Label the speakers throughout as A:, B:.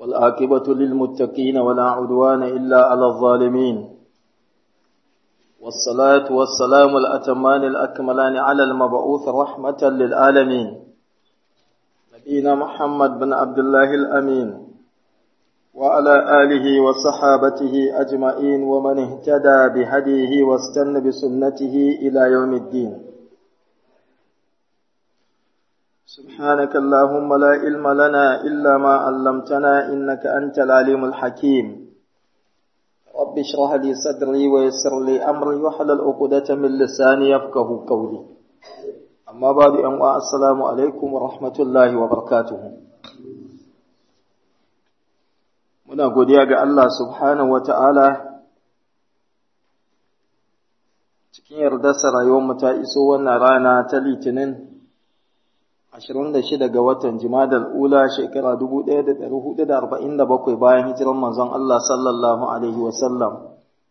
A: والعاقبة للمتقين ولا عدوان إلا على الظالمين والصلاة والسلام الأتمان الأكملان على المبعوث رحمة للعالمين نبينا محمد بن عبد الله الأمين وعلى آله وصحابته أجمعين ومن اهتدى بهديه واستنى بسنته إلى يوم الدين سبحانك اللهم لا علم لنا إلا ما علمتنا إنك أنت العليم الحكيم رب اشرح لي صدري ويسر لي أمري وحلل عقدة من لساني يفقه قولي أما بعد أن السلام عليكم ورحمة الله وبركاته muna godiya ga Allah subhanahu wa ta'ala cikin yardarsa rayuwarmu ta iso wannan rana ta litinin 26 ga watan jimadar ula shekara 1447 bayan hijiran manzon Allah sallallahu Alaihi wasallam.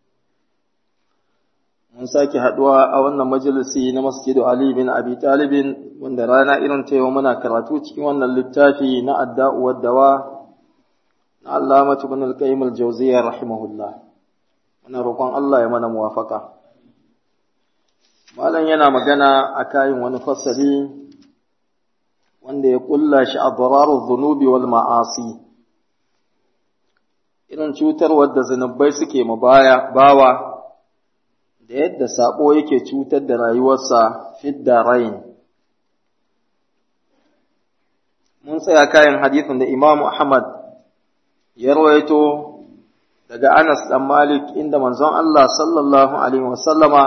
A: Mun sake haɗuwa a wannan majalisi na masjidu Ali bin Abi Talibin wanda rana irin ta yau muna karatu cikin wannan littafi na adda'uwar dawa na Allamatu bin al-Qayyim al-Jawziyya rahimahullah. Muna roƙon Allah ya mana muwafaka. Malam yana magana a kayan wani fasali wanda ya kulla shi a dararun zunubi wal ma'asi irin cutarwar da zunubai suke ma baya bawa da yadda sabo yake cutar da rayuwarsa fidda rain mun tsaya kayan hadithin da Imam Ahmad ya rawaito daga Anas dan Malik inda manzon Allah sallallahu alaihi wasallama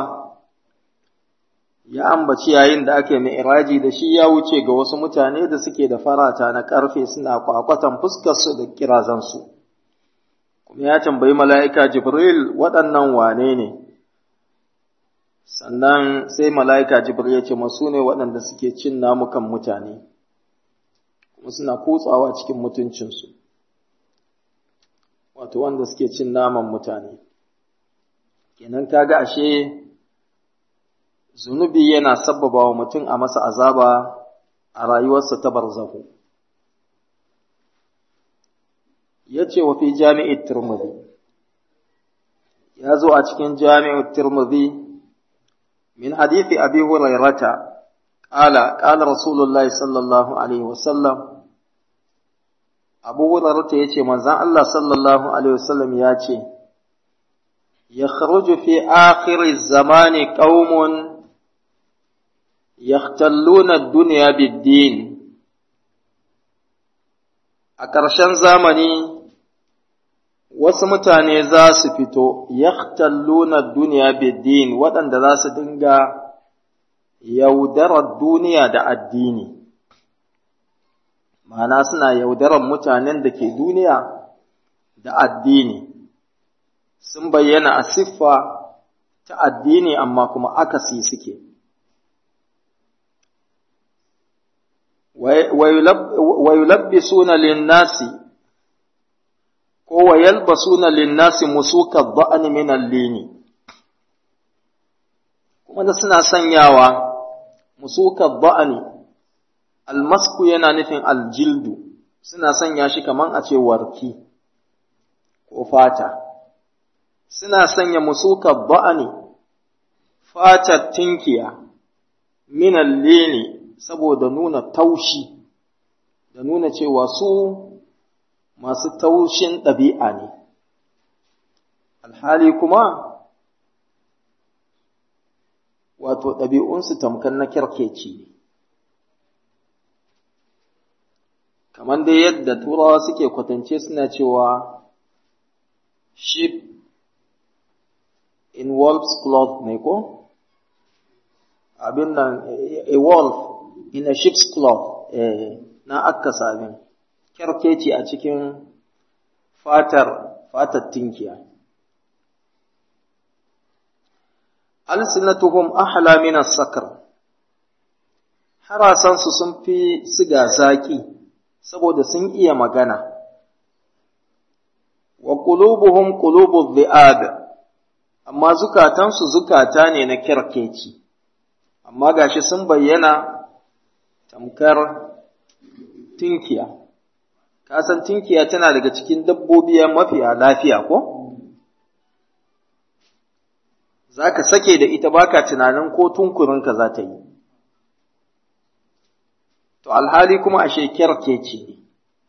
A: ya ambaci yayin da ake mi'raji da shi ya wuce ga wasu mutane da suke da farata na ƙarfe suna kwakwatan fuskarsu da kirazansu kuma ya tambayi mala'ika jibril waɗannan wane ne sannan sai mala'ika jibril ya ce masu ne waɗanda suke cin namukan mutane kuma suna kutsawa cikin mutuncinsu wato wanda suke cin naman mutane kenan kaga ashe zunubi yana sabbaba wa mutum a masa azaba a rayuwarsa ta barzahu. Ya ce wa fi jami'in Turmudi, ya zo a cikin jami'in Turmudi, min hadithi abi hurairata, ƙala, ƙala Rasulullahi sallallahu Alaihi wasallam, Abu Hurairata ya ce, manzan Allah sallallahu Alaihi wasallam ya ce, يخرج في آخر الزمان قوم يختلون الدنيا بالدين a ƙarshen zamani wasu mutane za su fito yahtalluna duniya biddin waɗanda za su dinga yaudarar duniya da addini ma'ana suna yaudarar mutanen da ke duniya da addini sun bayyana a siffa ta addini amma kuma akasi suke ويلبسون للناس ko yalbasuna linnasi musuka dha'ni min al-lini kuma da suna sanyawa musuka dha'ni almasku yana nufin aljildu suna sanya shi kaman a ce warki ko fata suna sanya musuka dha'ni fatar tinkiya min al-lini saboda nuna taushi da nuna cewa su masu taushin ɗabi'a ne, alhali kuma wato ɗabi'unsu tamkar na kyarkeci kamar dai yadda turawa suke kwatance suna cewa sheep in wolf's cloth ne ko? abin nan a wolf in a sheep's cloth eh, na akka sabin kyarkeci a cikin fatar fatar tinkiya alsinatuhum ahla min as-sakr harasansu sun fi siga zaki saboda sun iya magana wa qulubuhum qulubu dhi'ab amma zukatansu zukata ne na kyarkeci amma gashi sun bayyana tamkar tinkiya ka san tinkiya tana daga cikin dabbobi mafiya lafiya ko za ka sake da ita baka tunanin ko tunkurinka za ta yi to alhali kuma ashe kyarke ce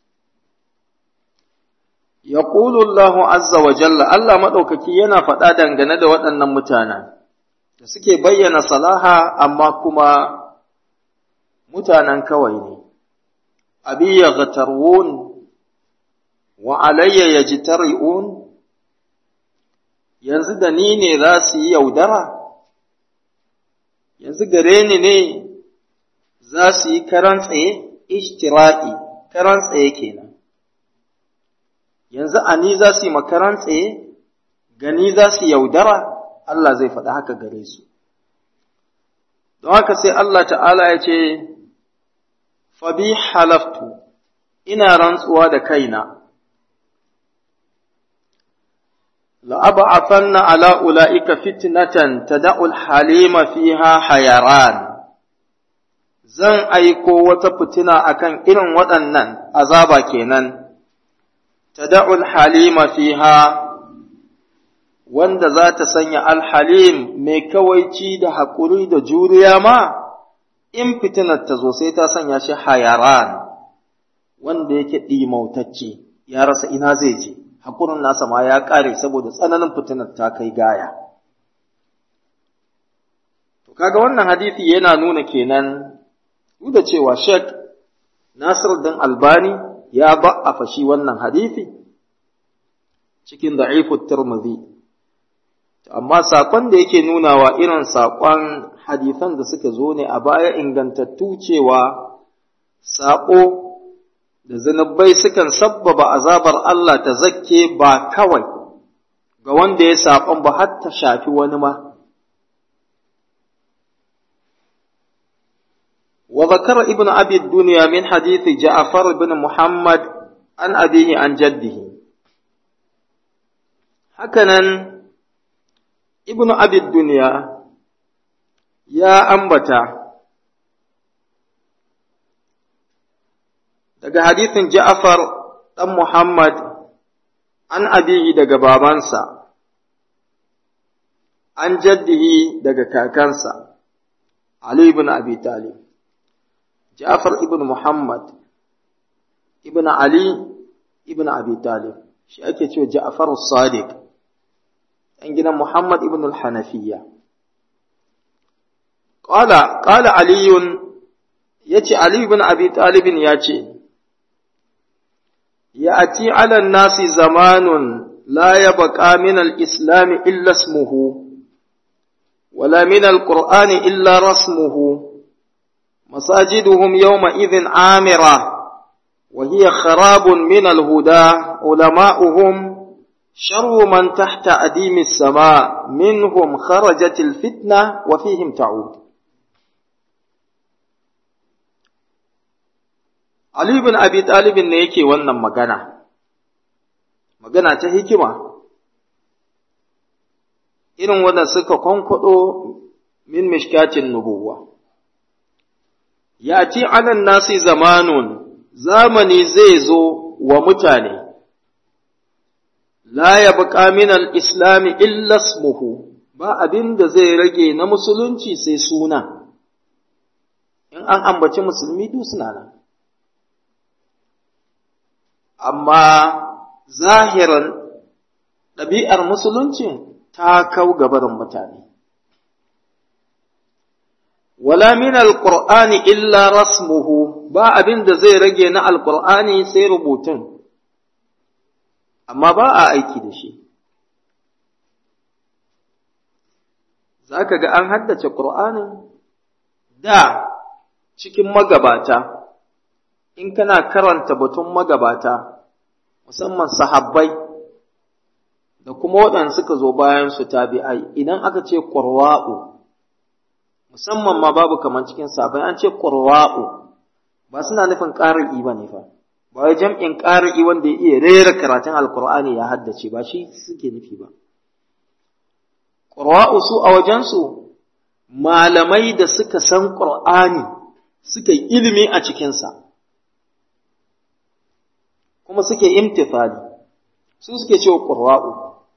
A: ya Allahu azza wa jalla Allah maɗaukaki yana faɗa dangane da waɗannan mutanen da suke bayyana salaha amma kuma mutanen kawai ne abi ya gatarwun wa alayya ya ji yanzu da ni ne za su yi yaudara yanzu gare ni ne za su yi karan tsaye ishtira'i karan tsaye kenan yanzu a ni za su yi makaran tsaye gani za su yaudara Allah zai faɗi haka gare su don haka sai Allah ta'ala ya ce fabi halaftu ina rantsuwa da kaina لأبعثن على أولئك فتنة تدع الحليم فيها حيران zan aiko wata fitina akan irin waɗannan azaba kenan tada'ul halima fiha wanda za ta sanya alhalim mai kawaici da haƙuri da juriya ma in fitinar ta zo sai ta sanya shi hayaran wanda yake ɗimautacce ya rasa ina zai je haƙurin nasa ma ya ƙare saboda tsananin fitinar ta kai gaya. To, kaga wannan hadithi yana nuna kenan, duk da cewa Sheikh Nasir dan Albani ya ba a fashi wannan hadithi cikin da'ifut Tirmidhi. Amma saƙon da yake nunawa irin saƙon hadithan da suka zo ne a baya ingantattu cewa saƙo da zunubai sukan sabbaba azabar Allah ta zakke ba kawai ga wanda ya saɓon ba har ta shafi wani ma. Wa zakara ibn abi duniya min hadithi Ja'far ibn Muhammad an abihi an jaddihi. Hakanan ibn abi duniya ya ambata daga hadithin Ja'far ɗan Muhammad an abihi daga babansa, an jaddihi daga kakansa, Ali ibn Abi Talib. Ja'far ibn Muhammad ibn Ali ibn Abi Talib, shi ake cewa Ja'far Sadiq, ɗan gidan Muhammad ibn al-Hanafiyya. Ƙala, ƙala Aliyun ya ce, Ali ibn Abi Talibin ya ce, يأتي على الناس زمان لا يبقى من الإسلام إلا اسمه ولا من القرآن إلا رسمه مساجدهم يومئذ عامرة وهي خراب من الهدى علماؤهم شر من تحت أديم السماء منهم خرجت الفتنة وفيهم تعود Ali bin Abi Talibin ne yake wannan magana, magana ta hikima, irin wanda suka kwankwaɗo min mishkatin nubuwa. Ya ce anan nasi zamanun, zamani zai zo wa mutane, la ya buƙa min al'islami illasmuhu, ba abin da zai rage na musulunci sai suna, in an ambaci musulmi duk suna nan. amma zahiran ɗabi'ar musulunci ta kau gabarin mutane. Wala min alƙur'ani illa rasmuhu ba abin da zai rage na alƙur'ani sai rubutun, amma ba a aiki da shi. Za ka ga an haddace ƙur'anin da cikin magabata. in kana karanta batun magabata, musamman sahabbai da kuma waɗanda suka zo bayan su tabi'ai, idan aka ce ƙurwa'u, musamman ma babu kamar cikin sabai an ce ƙurwa'u, ba suna nufin ƙari'i ba ne fa, ba wai jam'in ƙari'i wanda ya iya rera karatun alƙur'ani ya haddace ba shi suke nufi ba. Ƙurwa'u su a wajensu malamai da suka san ƙur'ani suka yi ilimi a cikinsa. kuma suke imtithali su suke cewa qurra'u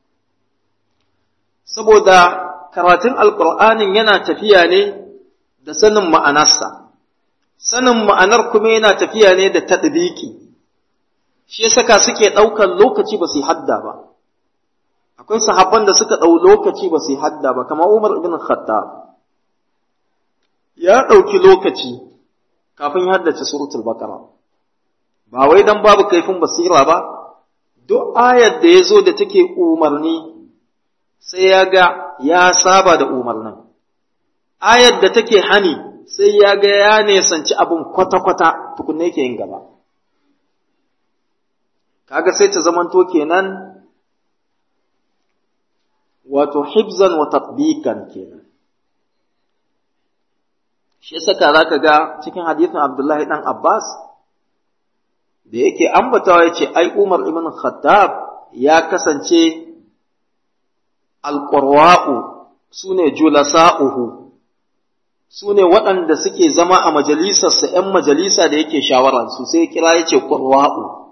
A: saboda karatun alqur'anin yana tafiya ne da sanin ma'anarsa sanin ma'anar kuma yana tafiya ne da tadbiki shi saka suke ɗaukar lokaci ba su yi hadda ba akwai sahabban da suka ɗau lokaci ba su yi hadda ba kamar Umar ibn Khattab ya ɗauki lokaci kafin ya haddace suratul Baqara ba wai dan babu kaifin basira ba duk ayar da ya zo da take umarni sai ya ga ya saba da umarnin ayar da take hani sai ya ga ya nesanci abin kwata-kwata tukunne yake yin gaba kaga sai ta zamanto kenan wato hibzan wa tatbikan kenan shi saka zaka ga cikin hadisin Abdullahi dan Abbas da yake ambatawa yace ai Umar ibn Khattab ya kasance alqurwa'u sune julasa'uhu sune waɗanda suke zama a majalisarsa ‘yan majalisa da yake shawara su sai kira yace qurwa'u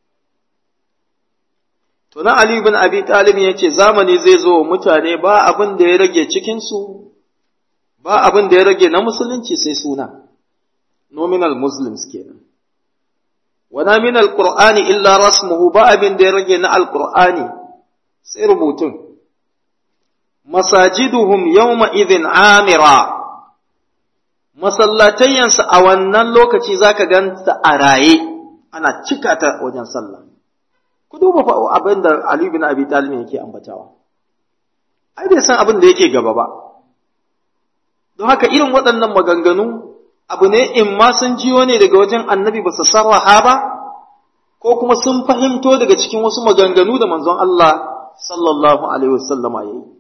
A: To na Ali bin Abi Talib ya ce zamani zai zo wa mutane ba abin da ya rage cikinsu, ba abin da ya rage na musulunci sai suna, nominal Muslims kenan. Wana min al-Qur'ani illa rasmuhu ba abin da ya rage na al-Qur'ani sai rubutun. Masajiduhum yawma idhin amira masallatayyansu a wannan lokaci zaka ganta a raye ana cika ta wajen sallah. ku duba fa abin da Ali bin Abi Talib yake ambatawa ai bai san abin da yake gaba ba don haka irin waɗannan maganganu abu ne in ma sun jiyo ne daga wajen annabi ba su sarraha ba ko kuma sun fahimto daga cikin wasu maganganu da manzon Allah sallallahu alaihi wasallam ya yi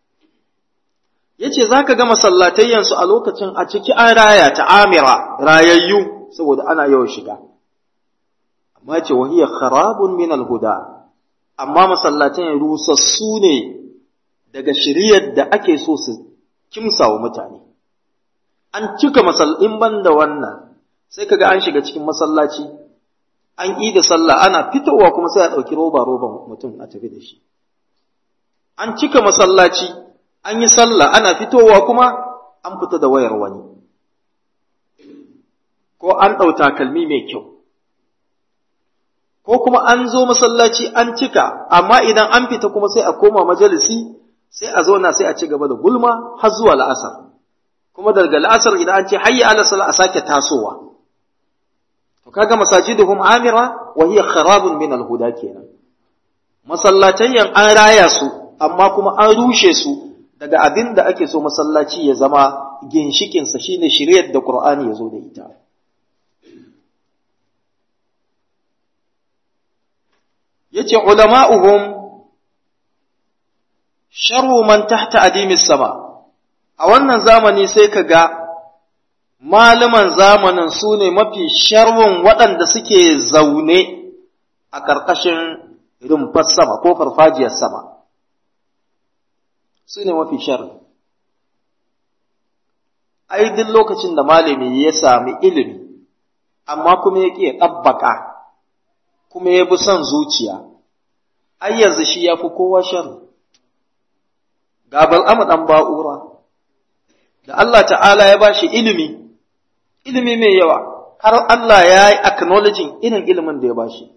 A: yace zaka ga masallatayyansu a lokacin a ciki an raya ta amira rayayyu saboda ana yawan shiga amma ce wahiyar kharabun min alhuda amma masallatan rusassu ne daga shiriyar da ake so su kimsa wa mutane an cika masallin ban da wannan sai kaga an shiga cikin masallaci an yi da sallah ana fitowa kuma sai a ɗauki roba roban mutum a tafi da shi an cika masallaci an yi sallah ana fitowa kuma an fita da wayar wani ko an ɗau takalmi mai kyau ko kuma an zo masallaci an cika amma idan an fita kuma sai a koma majalisi sai a zauna sai a ci gaba da gulma har zuwa la'asar kuma daga la'asar idan an ce hayya ala sala a sake tasowa to kaga masajiduhum amira wa hiya kharabun min al-huda kenan masallatan an raya su amma kuma an rushe su daga abin da ake so masallaci ya zama ginshikin sa shine shiriyar da Qur'ani ya zo da ita yace ulama'uhum sharru man tahta adimis sama a wannan zamani sai ka ga malaman zamanin su ne mafi sharrun waɗanda suke zaune a ƙarƙashin rumfar sama ko farfajiyar sama su ne mafi sharri ai duk lokacin da malami ya sami ilimi amma kuma ya ƙi ɗabbaka kuma ya bi son zuciya ai yanzu shi ya fi kowa sharri ga bal'amu ɗan ba'ura da Allah ta'ala ya ba shi ilimi, ilimi mai yawa, har Allah ya yi acknowledging irin ilimin da ya ba shi.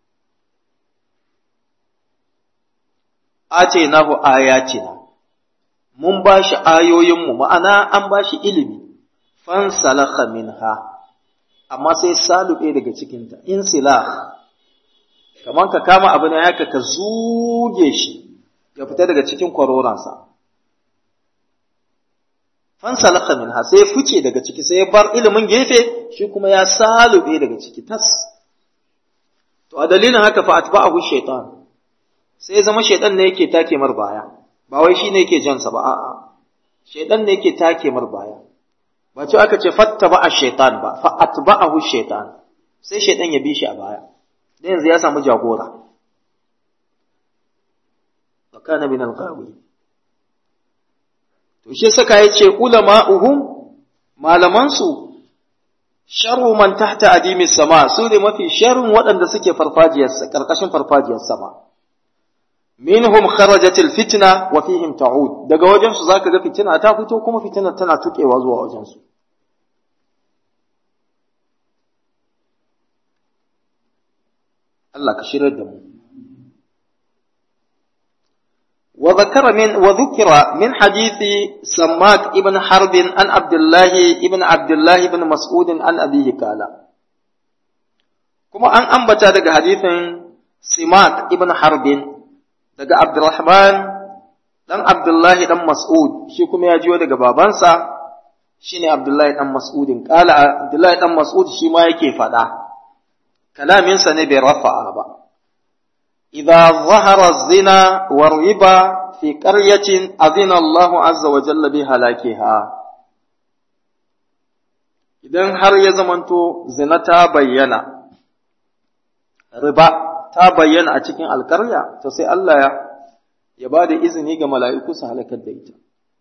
A: Ace nahu ayatina, mun ba shi ayoyinmu, ma'ana an ba shi ilimi, fansalaka minha, amma sai salube daga cikinta, in silah, kamar ka kama abu na yaka ka zuge shi, ya fita daga cikin kwaroransa. fansalaka minha sai ya fice daga ciki sai ya bar ilimin gefe shi kuma ya salube daga ciki tas to a dalilin haka fa atba'ahu shaytan sai zama shaytan ne yake take mar baya ba wai shine yake jansa ba a'a shaytan ne yake take mar baya ba ce aka ce fattaba ash-shaytan ba fa atba'ahu shaytan sai shaytan ya bi shi a baya dan yanzu ya samu jagora wa kana min al-ghawi To shi saka ya ce ulama'uhum malamansu sharru man tahta adimi sama su ne mafi sharrin waɗanda suke farfajiyar karkashin farfajiyar sama minhum kharajatil fitna wa fihim ta'ud daga wajen su zaka ga fitina ta fito kuma fitina tana tukewa zuwa wajen su Allah ka shirar da mu وذكر من وذكر من حديث سماك ابن حرب عن عبد الله ابن عبد الله بن مسعود عن أبيه قال كما أن أنبت دقى حديث سماك ابن حرب دقى عبد الرحمن dan Abdullahi dan Mas'ud shi kuma ya jiyo daga babansa shine Abdullahi dan Mas'udin kala Abdullahi dan Mas'ud shi ma yake faɗa kalaminsa ne bai rafa'a ba إذا ظهر الزنا والربا في قرية أذن الله عز وجل بهلاكها idan har ya zamanto zina ta bayyana riba ta bayyana a cikin alkarya to sai Allah ya ya ba da izini ga mala'iku su halakar da ita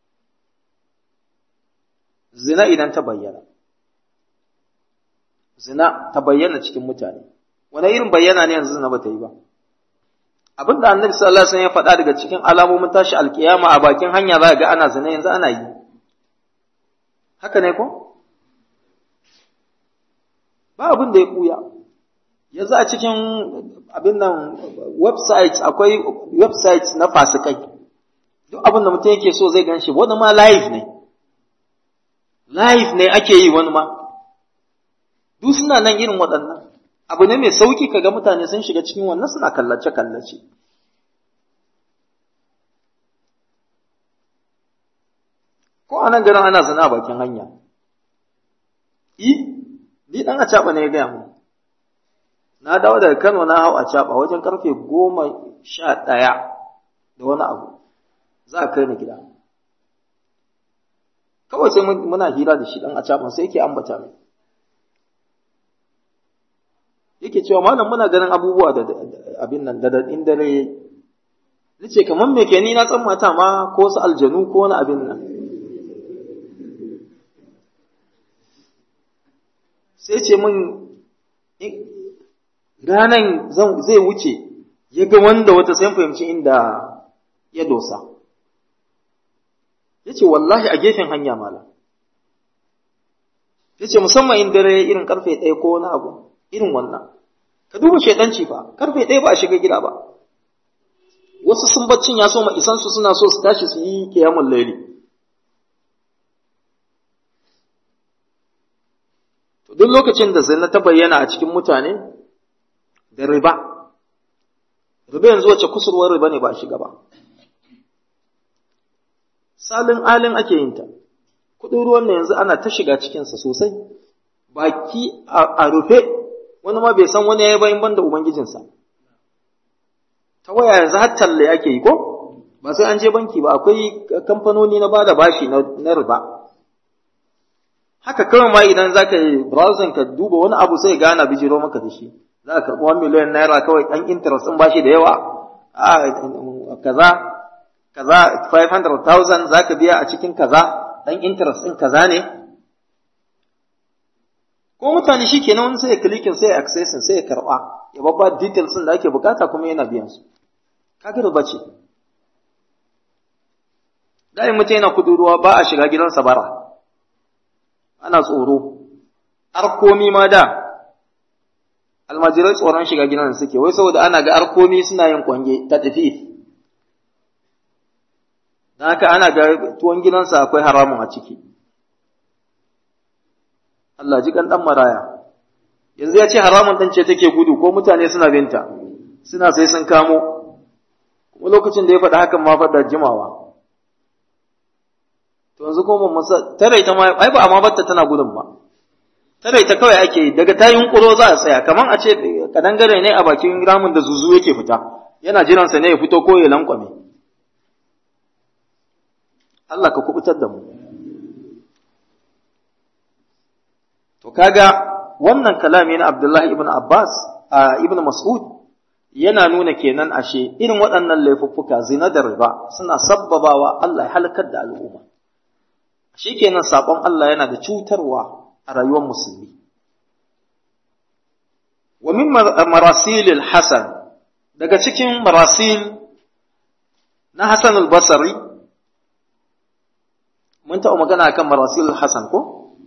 A: zina idan ta bayyana zina ta bayyana cikin mutane wani irin bayyana ne yanzu zina ba ta yi ba abin da annabi sallallahu alaihi wasallam ya faɗa daga cikin alamomin tashi alkiyama a bakin hanya za ga ana zina yanzu ana yi haka ne ko ba abin da ya ɓuya yanzu a cikin abin nan website akwai website na fasikai duk abin da mutum yake so zai gan shi wani ma live ne live ne ake yi wani ma duk suna nan irin waɗannan abu ne mai sauki kaga mutane sun shiga cikin wannan suna kallace-kallace. Ko a nan garin ana zina a bakin hanya. I, ni ɗan a caɓa ne ya gaya mu. Na dawo daga Kano na hau a caɓa wajen karfe goma sha ɗaya da wani abu. Za a kai ni gida. Kawai sai muna hira da shi ɗan a caɓan sai yake ambata mai. yake cewa malam muna ganin abubuwa da abin nan da daɗin dare nace kamar me ke ni na san mata ma ko su aljanu ko wani abin nan sai ce min ranan zai wuce ya ga wanda wata sai fahimci inda ya dosa ya ce wallahi a gefen hanya malam ya ce musamman in dare irin karfe ɗaya ko wani abu irin wannan ka duba shaidanci fa karfe ɗaya ba a shiga gida ba wasu sun baccin ya so ma isan su suna so su tashi su yi kiyamun laili to duk lokacin da zina ta bayyana a cikin mutane da riba riba yanzu wace kusurwar riba ne ba a shiga ba salin alin ake yin ta kuɗin ruwan nan yanzu ana ta shiga cikinsa sosai baki a rufe wani ma bai san wani ya yi bayan banda ubangijinsa ta waya yanzu har talle ake yi ko ba sai an je banki ba akwai kamfanoni na bada bashi na riba haka kawai ma idan za ka yi browsing ka duba wani abu sai gana bijiro maka da shi za ka karɓi wani miliyan naira kawai ɗan interest ɗin bashi da yawa a kaza kaza 500,000 za ka biya a cikin kaza ɗan interest ɗin kaza ne ko mutane shi kenan wani sai ya klikin sai ya accessin sai ya karɓa ya babba details ɗin da ake bukata kuma yana biyan su kaga riba ce da mutum yana kudu ruwa ba a shiga gidansa bara ana tsoro arkomi ma da almajirai tsoron shiga gidan suke wai saboda ana ga arkomi suna yin kwange ta tafi don haka ana ga tuwon gidansa akwai haramun a ciki Allah ji kan dan maraya yanzu ya ce haramun ɗin ce take gudu ko mutane suna binta suna sai sun kamo kuma lokacin da ya faɗa hakan ma faɗa jimawa to yanzu kuma masa tare ita ma ai ba amma batta tana gudun ba tare ita kawai ake yi daga ta yunkuro za a tsaya kaman a ce kadangare ne a bakin ramin da zuzu yake fita yana jiran sa ne ya fito ko ya lankwame Allah ka kubutar da mu to kaga wannan kalami na Abdullahi ibn Abbas a ibn Mas'ud yana nuna kenan ashe irin waɗannan laifuffuka zina da riba suna sabbabawa Allah ya halakar da al'umma shi kenan saƙon Allah yana da cutarwa a rayuwar musulmi wa min marasilil hasan daga cikin marasil na hasan al-basri mun taɓa magana kan marasilil hasan ko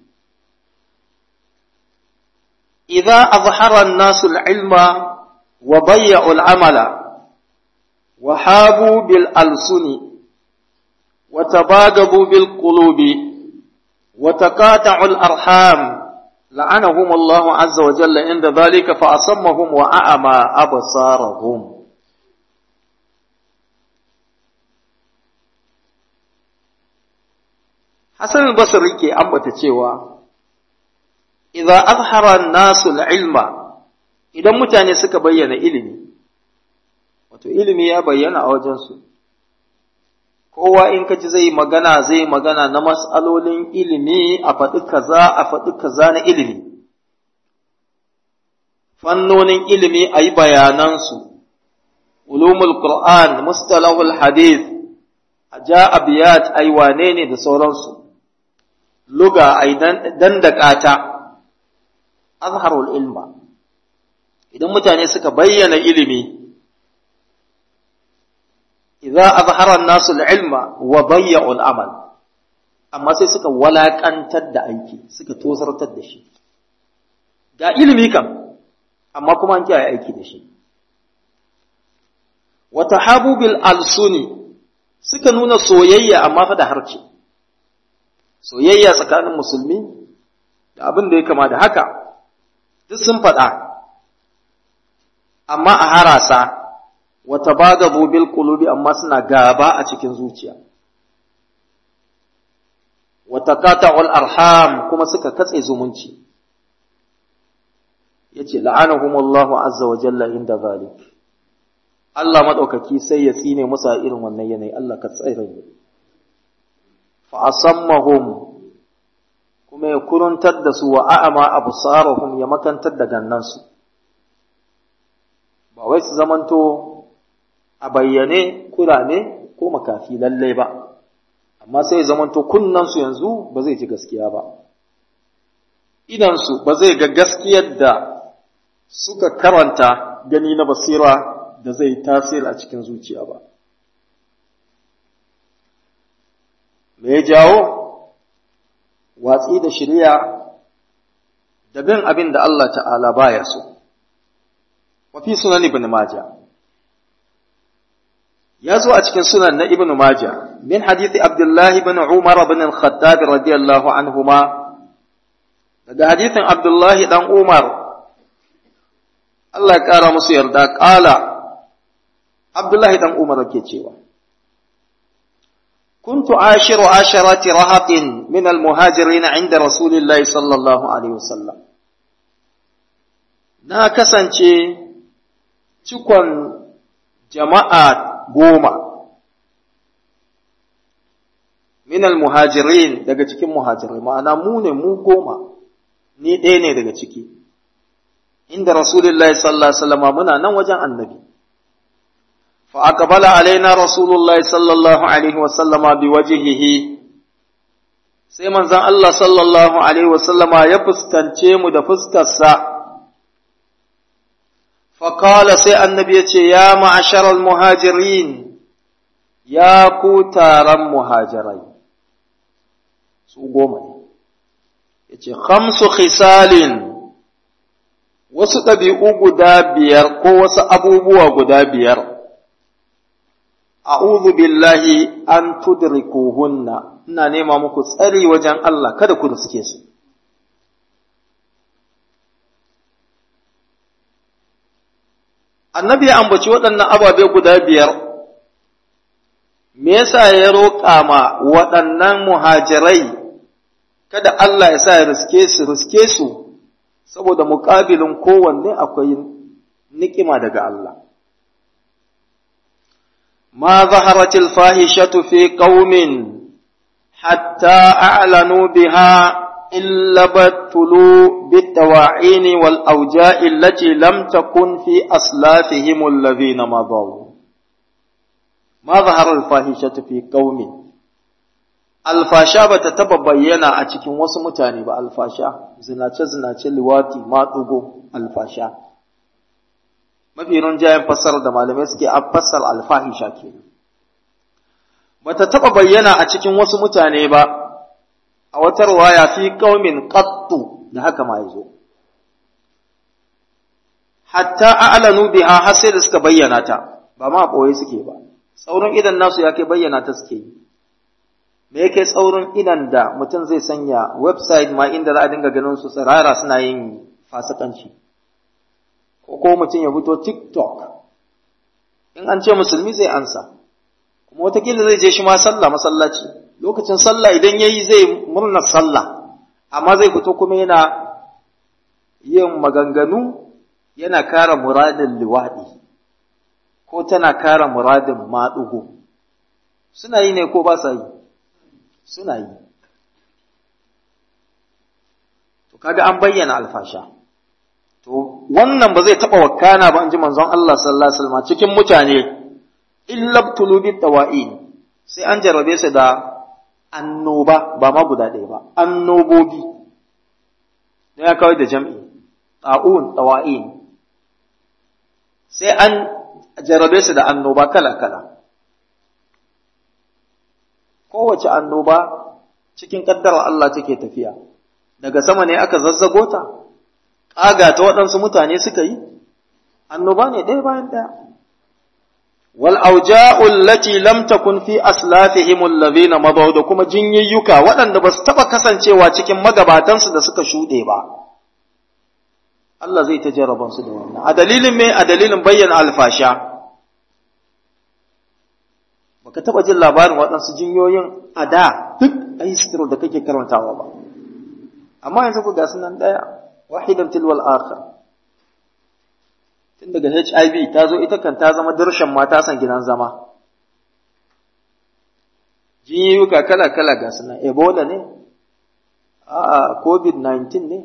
A: idza azhara an-nasu al-ilma wa bayya'u al-amala wa habu bil alsuni wa tabagabu bil qulubi wa taqata'u al-arham لعنهم الله عز وجل عند ذلك فأصمهم وأعمى أبصارهم حسن البصري ke ambata cewa idza azhara an-nasu al-ilma idan mutane suka bayyana ilimi wato ilimi ya bayyana a wajen su kowa in ka ji zai magana zai magana na matsalolin ilimi a faɗi kaza a faɗi kaza na ilimi fannonin ilimi a yi bayanansu ulumul qur'an mustalahul hadith a ja abiyat ai wane ne da sauransu luga ai dandaka ta azharul ilma idan mutane suka bayyana ilimi idza azhara an-nasu al-ilma wa dayya'u al-amal amma sai suka walakantar da aiki suka tosartar da shi ga ilimi kam amma kuma an kiyaye aiki da shi wa tahabu bil alsuni suka nuna soyayya amma fa da harce soyayya tsakanin musulmi da abin da ya kama da haka duk sun faɗa amma a harasa wata bagabo bil qulubi amma suna gaba a cikin zuciya wata qata'ul arham kuma suka katse zumunci yace la'anahumullahu azza wa jalla inda zalik Allah madaukaki sai ya tsine musu a irin wannan yanayi Allah ka tsare mu fa asammahum kuma ya kuruntar da su wa a'ama absarahum ya makantar da gannansu ba wai su zamanto a bayyane kurame ko makafi lallai ba amma sai zamanto kunnansu yanzu ba zai ji gaskiya ba idansu ba zai ga gaskiyar da suka karanta gani na basira da zai tasiri a cikin zuciya ba me ya jawo watsi da shirya da bin abin da Allah ta'ala baya so wa fi sunan ibn majah ya zo a cikin sunan na ibn Majah min hadithi Abdullah ibn Umar ibn al-Khattab radiyallahu anhuma daga hadithin Abdullah dan Umar Allah ya kara musu yarda kala Abdullah dan Umar yake cewa كنت عاشر عشرة رهط من المهاجرين عند رسول الله صلى الله عليه وسلم na kasance cikon jama'a goma minal muhajirin daga cikin muhajirai ma'ana mu ne mu goma ni ɗaya ne daga ciki inda rasulullahi sallallahu alaihi wasallam muna nan wajen annabi fa aqbala alaina rasulullahi sallallahu alaihi wasallam bi wajhihi sai manzon Allah sallallahu alaihi wasallam ya fuskance mu da fuskarsa فقال سي النبي يا معشر المهاجرين يا كوتارا مهاجرين su goma ne ya ce hamsu khisalin wasu ɗabi'u guda biyar ko wasu abubuwa guda biyar a'udhu billahi an tudrikuhunna ina nema muku tsari wajen Allah kada ku riske su annabi ya ambaci waɗannan ababe guda biyar me yasa ya roƙa ma waɗannan muhajirai kada Allah ya sa ya riske su riske su saboda muƙabilin kowanne akwai niƙima daga Allah ma zaharatil fahishatu fi qaumin hatta a'lanu biha إلا بتلوا بالتواعين والأوجاء التي لم تكن في أسلافهم الذين مضوا ما ظهر الفاحشة في قوم alfasha ba ta taba bayyana a cikin wasu mutane ba alfasha zinace zinace liwati matsugo alfasha mafi rinjayen fassarar da malamai suke a fassar alfahisha ke bata taɓa bayyana a cikin wasu mutane ba a wata ruwaya fi qaumin qattu da haka ma yazo hatta a'lanu biha har sai da suka bayyana ta ba ma boye suke ba tsaurin idan nasu ya kai bayyana ta suke yi me yake tsaurin idan da mutum zai sanya website ma inda za a dinga ganin su tsirara suna yin fasikanci ko ko mutum ya fito tiktok in an ce musulmi zai ansa kuma watakila zai je shi ma sallah masallaci lokacin sallah idan ya yi zai murna sallah amma zai fito kuma yana yin maganganu yana kara muradin liwaɗi ko tana kara muradin maɗugo suna yi ne ko ba sa yi suna yi to kaga an bayyana alfasha to wannan ba zai taɓa wakana ba in ji manzon Allah sallallahu alaihi wasallam cikin mutane illa tulubi tawa'in sai an jarabe su da annoba ba ma guda ɗaya ba annobobi ne ya kawai da jam'i ta'un tawa'in sai an jarabe su da annoba kala kala kowace annoba cikin ƙaddarar Allah take tafiya daga sama ne aka zazzago ta ƙaga ta waɗansu mutane suka yi annoba ne ɗaya bayan ɗaya wal auja'ul lati lam takun fi aslafihim alladhina madaw da kuma jinyayyuka waɗanda ba su taɓa kasancewa cikin magabatansu da suka shuɗe ba Allah zai ta jaraban su da wannan a dalilin me a dalilin bayyana alfasha baka taɓa jin labarin waɗansu jinyoyin a da duk ayi da kake karantawa ba amma yanzu ku ga sunan ɗaya wahidan tilwal akhar tun daga HIV ta zo ita kan ta zama darshan mata san gidan zama jinyuka kala kala ga sunan Ebola ne a COVID-19 ne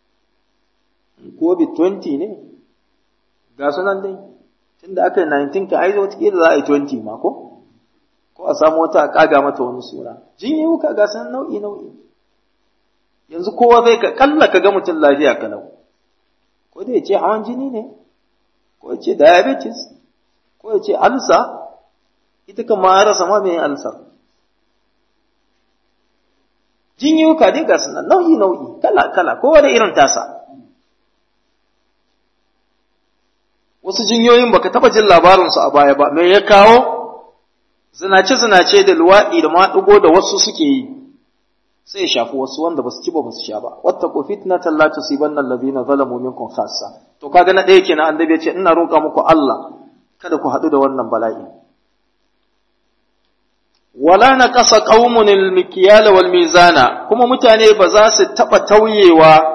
A: COVID-20 ne ga sunan dai tunda aka yi 19 ka aizo wata za a yi 20 ma ko ko a samu wata a kaga mata wani suna jinyuka ga sunan nau'i nau'i yanzu kowa zai ka kalla ka ga mutum lafiya kalau ko da ya ce hawan jini ne ko ya ce diabetes ko ya ce alsa ita kan ma rasa ma mai alsar jinyuka dai ga sunan nau'i nau'i kala kala kowa da irin tasa wasu jinyoyin baka taba jin labarinsu a baya ba me ya kawo zinace zinace da luwaɗi da maɗigo da wasu suke yi sai ya shafi wasu wanda basu ci ba basu sha ba wattaqu fitnatan la tusibanna alladhina zalamu minkum khassa to kaga na ɗaya kenan annabi ya ce ina roƙa muku Allah kada ku haɗu da wannan bala'i wala naqasa qaumun al-mikyal wal mizana kuma mutane ba za su taba tauyewa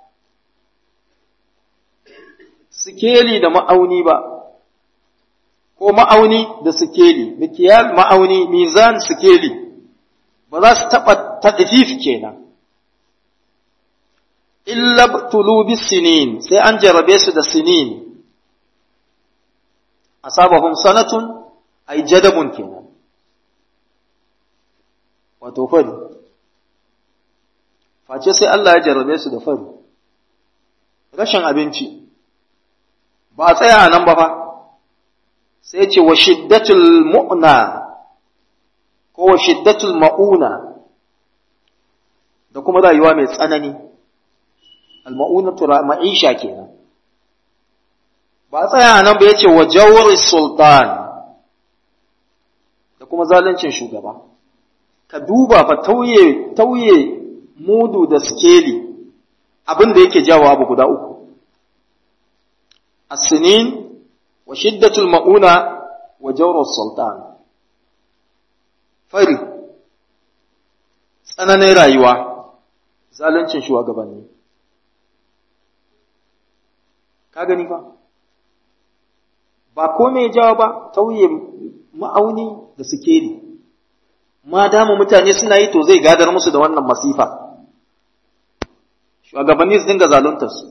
A: sikeli da ma'auni ba ko ma'auni da sikeli mikyal ma'auni mizan sikeli ba za su taɓa taɗifif kenan. Illa tulubi sinin sai an jarabe su da sinin, asabahum sanatun ai jadabun kenan. Wato fari, face sai Allah ya jarabe su da fari, rashin abinci, ba a tsaya a nan ba fa, sai ce wa shiddatul mu'na ko shiddatul ma'una da kuma rayuwa mai tsanani al-ma'unatu ma'isha kenan ba tsaya nan ba yace wa jawri sultan da kuma zaluncin shugaba ka duba fa tauye tauye mudu da skeli abin da yake jawo abu guda uku as-sinin wa shiddatul ma'una wa jawru sultan fari tsananin rayuwa zaluncin shugabanni ka gani ba ba ko me jawo ba tauye ma'auni da sikeri ma dama mutane suna yi to zai gadar musu da wannan masifa shugabanni su dinga zaluntar su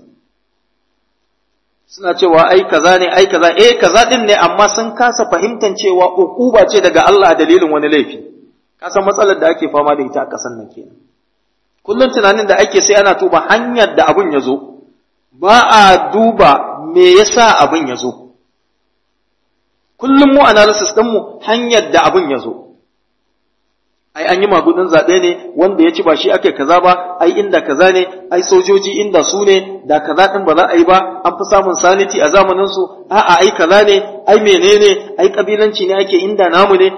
A: suna cewa ai kaza ne ai kaza eh kaza din ne amma sun kasa fahimtar cewa ukuba ce daga Allah a dalilin wani laifi kasan matsalar da ake fama da ita a kasan nan kenan kullum tunanin da ake sai ana tuba hanyar da abun ya zo ba a duba me yasa abun ya zo kullum mu analysis ɗinmu hanyar da abin ya zo ai an yi magudin zaɓe ne wanda ya ci ba shi ake kaza ba ai inda kaza ne ai sojoji inda su ne da kaza ɗin ba za a yi ba an fi samun saniti a zamanin su a'a ai kaza ne ai menene ai kabilanci ne ake inda namu ne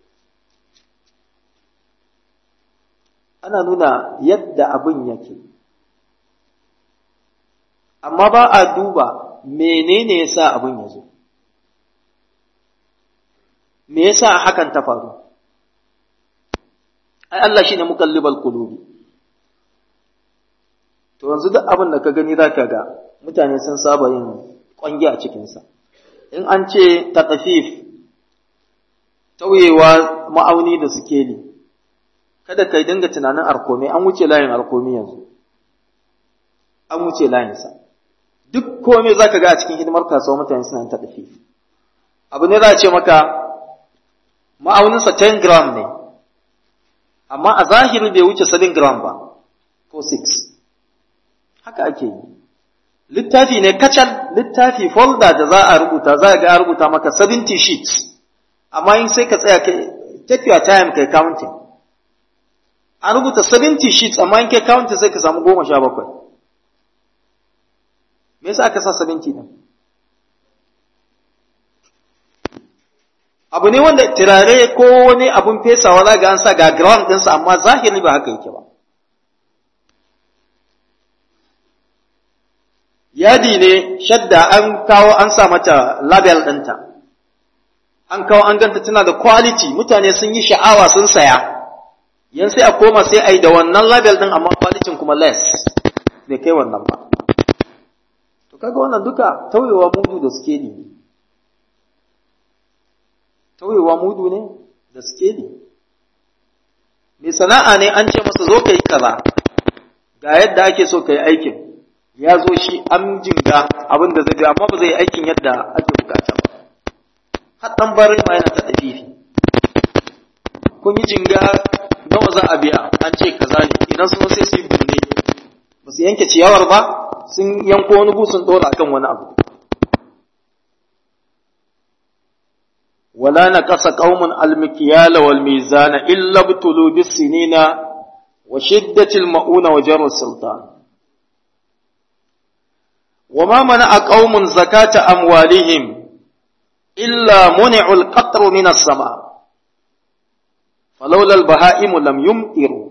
A: ana nuna yadda abin yake amma ba a duba menene yasa abin ya zo me yasa hakan ta faru ai Allah shine mukallibal qulubi to yanzu duk abin da ka gani zaka ga mutane sun saba yin kwangi a cikin sa in an ce taqfif tauyewa ma'auni da sikeli kada kai dinga tunanin arkomi an wuce layin arkomi yanzu an wuce layin sa duk komai zaka ga a cikin hidimar kasuwa mutane suna yin taqfif abu ne za a ce maka ma'auninsa 10 gram ne amma a zahiri bai wuce 7 gram ba ko 6 haka ake yi littafi ne kacal littafi folder da za a rubuta za a ga a rubuta maka 70 sheets amma in sai ka tsaya take your time kai counting an rubuta 70 sheets amma in kai counting sai ka samu goma sha bakwai me yasa aka sa 70 din abu ne wanda turare ko wani abun fesawa za ga an sa ga ground ɗinsa amma zahiri ba haka yake ba yadi ne shadda an kawo an sa mata label ɗinta an kawo an ganta tana da quality mutane sun yi sha'awa sun saya yan sai a koma sai a yi da wannan label ɗin amma quality kuma less bai kai wannan ba to kaga wannan duka tauyewa mudu da suke ne tauyewa mudu ne da skeli mai sana'a ne an ce masa zo ka yi kaza ga yadda ake so ka yi aikin ya zo shi an jinga abin da zai amma ba zai yi aikin yadda ake bukata ba haɗan barin ma yana ta fifi kun yi jinga nawa za a biya an ce kaza ne idan sun sai su yi birni ba su yanke ciyawar ba sun yanko wani busun ɗora akan wani abu ولا نقص قوم المكيال والميزان إلا ابتلوا بالسنين وشدة المؤونة وجر السلطان وما منع قوم زكاة أموالهم إلا منع القطر من السماء فلولا البهائم لم يمطروا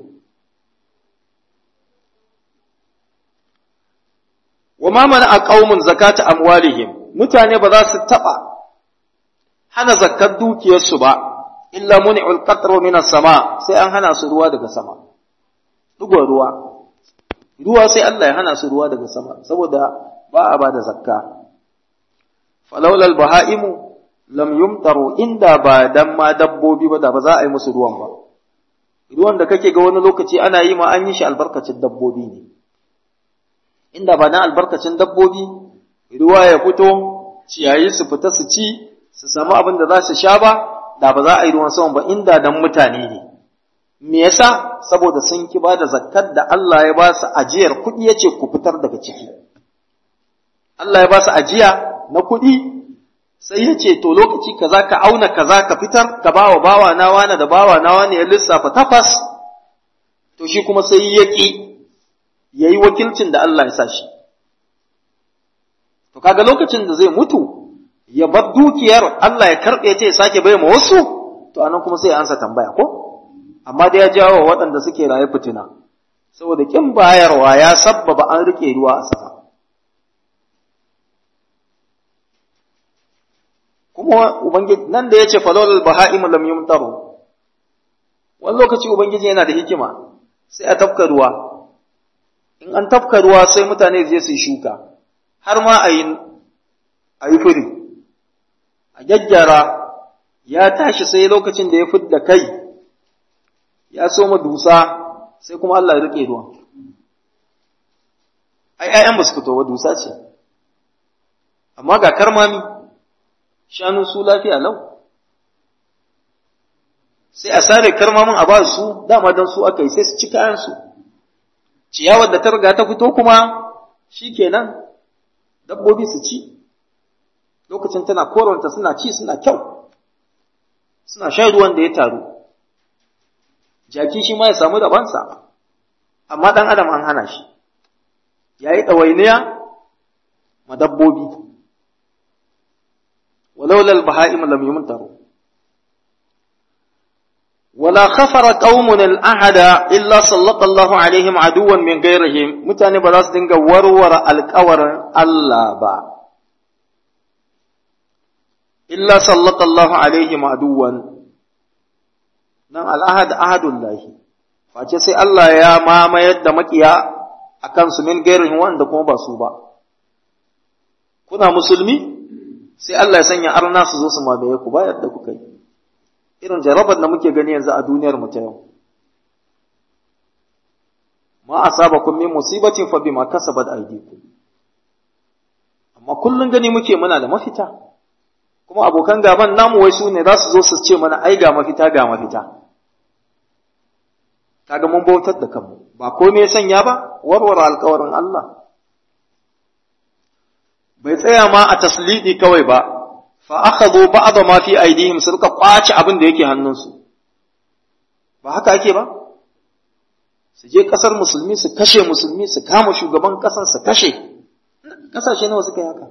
A: وما منع قوم زكاة أموالهم متى ba za su taɓa hana zakkar dukiyarsu ba, illa muni'ul qatru minas sama sai an hana su ruwa daga sama. Dugon ruwa, ruwa sai Allah ya hana su ruwa daga sama, saboda ba a ba da zakka. Falaulal baha'imu lam yumtaru inda ba dan ma dabbobi ba da ba za a yi musu ruwan ba. Ruwan da kake ga wani lokaci ana yi ma an yi shi albarkacin dabbobi ne. Inda ba na albarkacin dabbobi, ruwa ya fito, ciyayi su fita su ci, su samu abin da za su sha ba da ba za a yi ruwan sama ba inda dan mutane ne me yasa saboda sun ki ba da zakkar da Allah ya ba su ajiyar kuɗi yace ku fitar daga ciki Allah ya ba su ajiya na kuɗi sai ya ce to lokaci kaza ka auna kaza ka fitar ka bawa bawa na wani da bawa na wani ya lissafa takwas to shi kuma sai ya ƙi ya yi wakilcin da Allah ya sa shi to kaga lokacin da zai mutu ya bar dukiyar Allah ya karɓe ta ya sake bai ma wasu to anan kuma sai ya ansa tambaya ko amma da ya jawo waɗanda suke raye fitina saboda kin bayarwa ya sabbaba an rike ruwa a sama kuma ubangiji nan da yace falal baha'im lam yumtaru wani lokaci ubangiji yana da hikima sai a tafka ruwa in an tafka ruwa sai mutane je su yi shuka har ma a yi a yi fure a gyaggyara ya tashi sai lokacin da ya fidda kai ya soma dusa sai kuma Allah ya rike ruwan ai ƴaƴan ba su fito ba dusa ce amma ga karmami shanu su lafiya lau sai a sare karmamin a ba su dama don su aka yi sai su ci kayansu ciyawar da ta riga ta fito kuma shi kenan dabbobi su ci lokacin tana koranta suna ci suna kyau suna shan ruwan da ya taru jaki shi ma ya samu dabansa amma ɗan adam an hana shi ya yi ɗawainiya ma dabbobi ولولا البهائم لم يمطروا ولا خفر قوم الأحد إلا سلط الله عليهم عدوا من غيرهم متاني بلاس دنگا ورور القور الله با إلا سلط الله عليهم عدوا nan al'ahad ahadullahi face sai Allah ya mamayar da makiya a kansu min gairin wanda kuma ba su ba kuna musulmi sai Allah ya sanya arna su zo su mamaye ku bayar da kuka yi irin jarabar da muke gani yanzu a duniyar mu ta yau ma asabakum min musibatin fa bima kasabat aydikum amma kullun gani muke muna da mafita kuma abokan gaban namu wai su ne za su zo su ce mana ai ga mafita ga mafita kaga mun bautar da kanmu ba komai ya sanya ba warware alkawarin Allah bai tsaya ma a taslidi kawai ba fa akhadhu ba'd ma fi aydihim su rika kwace abin da yake hannunsu ba haka ake ba su je kasar musulmi su kashe musulmi su kama shugaban kasan su kashe kasashe nawa suka yi haka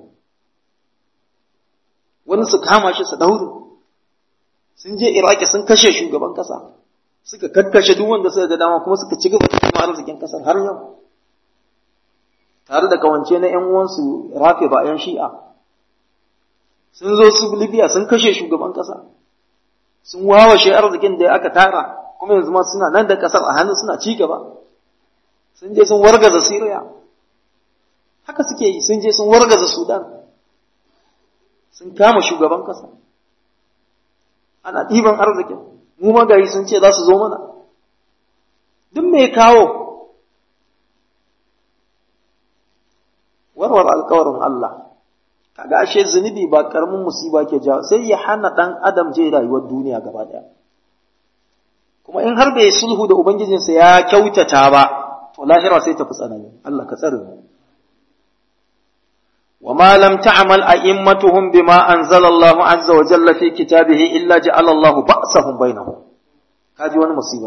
A: wani su kama shi su daure sun je iraki sun kashe shugaban kasa suka kakkashe duk wanda suka ga dama kuma suka ci gaba da kuma arzikin kasar har yau tare da kawance na ‘yan uwansu rafe ba ‘yan shi'a, sun zo su Libya sun kashe shugaban ƙasa, sun wawashe arzikin da aka tara, kuma yanzu ma suna nan da ƙasar a hannu suna ci gaba, sun je sun wargaza Siriya, haka suke yi sun je sun wargaza Sudan, sun kama shugaban ƙasa, ana ɗiban arzikin, mu magayi sun ce za su zo mana, duk mai kawo warware alkawarin Allah kaga ashe zunubi ba karamin musiba ke jawo sai ya hana dan adam je rayuwar duniya gaba daya kuma in har bai sulhu da ubangijinsa ya kyautata ba to lahira sai ta fi tsanani Allah ka tsare mu وما لم تعمل أئمتهم بما أنزل الله عز وجل في كتابه إلا جعل الله بأسهم بينهم هذه وانا مصيبة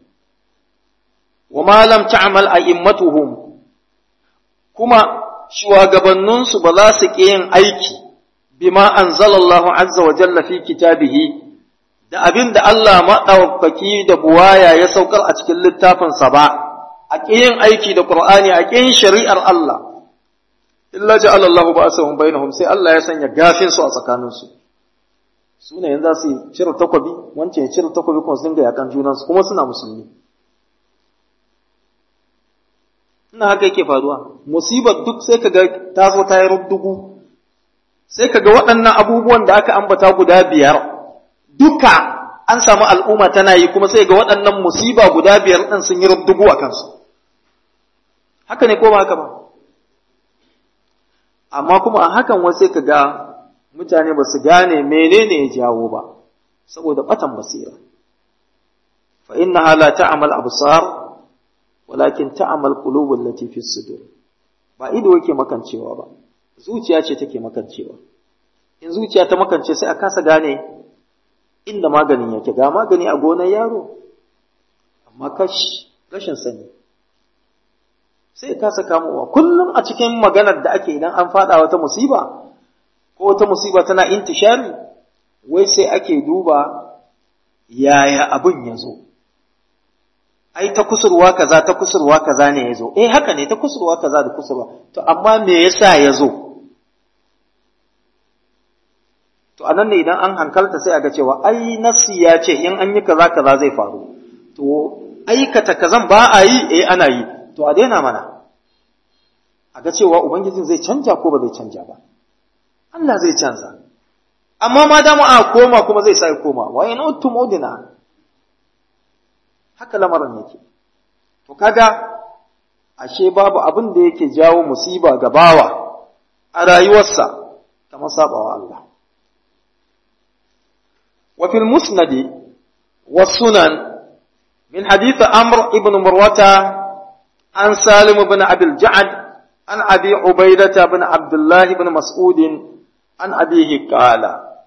A: وما لم تعمل أئمتهم كما shugabanninsu ba za su ƙi yin aiki bima anzalallahu azza wa jalla fi kitabihi da abin da Allah maɗaukaki da buwaya ya saukar a cikin littafinsa ba a ƙi yin aiki da Qur'ani a ƙi yin shari'ar Allah illa ja'ala Allahu ba'asahum bainahum sai Allah ya sanya gafin su a tsakaninsu su ne yanzu su cire takobi wancan ya cire takobi kuma su dinga yakan junansu kuma suna musulmi ina haka yake faruwa musibar duk sai kaga ta zo ta yi rubdugu sai kaga waɗannan abubuwan da aka ambata guda biyar duka an samu al'umma tana yi kuma sai ga waɗannan musiba guda biyar ɗin sun yi rubdugu a kansu haka ne ko ba haka ba amma kuma a hakan wasu sai kaga mutane ba su gane menene ya jawo ba saboda batan basira fa innaha la ta'mal absar walakin ta'amal qulubul lati fi sudur ba ido yake makancewa ba zuciya ce take makancewa in zuciya ta makance sai a kasa gane inda maganin yake ga magani a gonar yaro amma kash rashin sani sai ka kasa kamowa kullum a cikin maganar da ake idan an fada wata musiba ko wata musiba tana intishari wai sai ake duba yaya abin ya zo ai ta kusurwa kaza ta kusurwa kaza ne yazo eh haka ne ta kusurwa kaza da kusurwa to amma me yasa yazo to anan ne idan an hankalta sai aga cewa ai nafsi ya ce in an yi kaza kaza zai faru to aikata kazan ba a yi eh ana yi to a daina mana a ga cewa ubangijin zai canja ko ba zai canja ba Allah zai canza amma ma dama a koma kuma zai sai koma wa in uttum udina haka lamarin yake to kaga ashe babu abin da yake jawo musiba ga bawa a rayuwarsa kamar sabawa Allah wa fil musnad wa sunan min hadith amr ibn murwata an salim ibn abil ja'ad an abi ubaidah ibn abdullah ibn mas'ud an abihi qala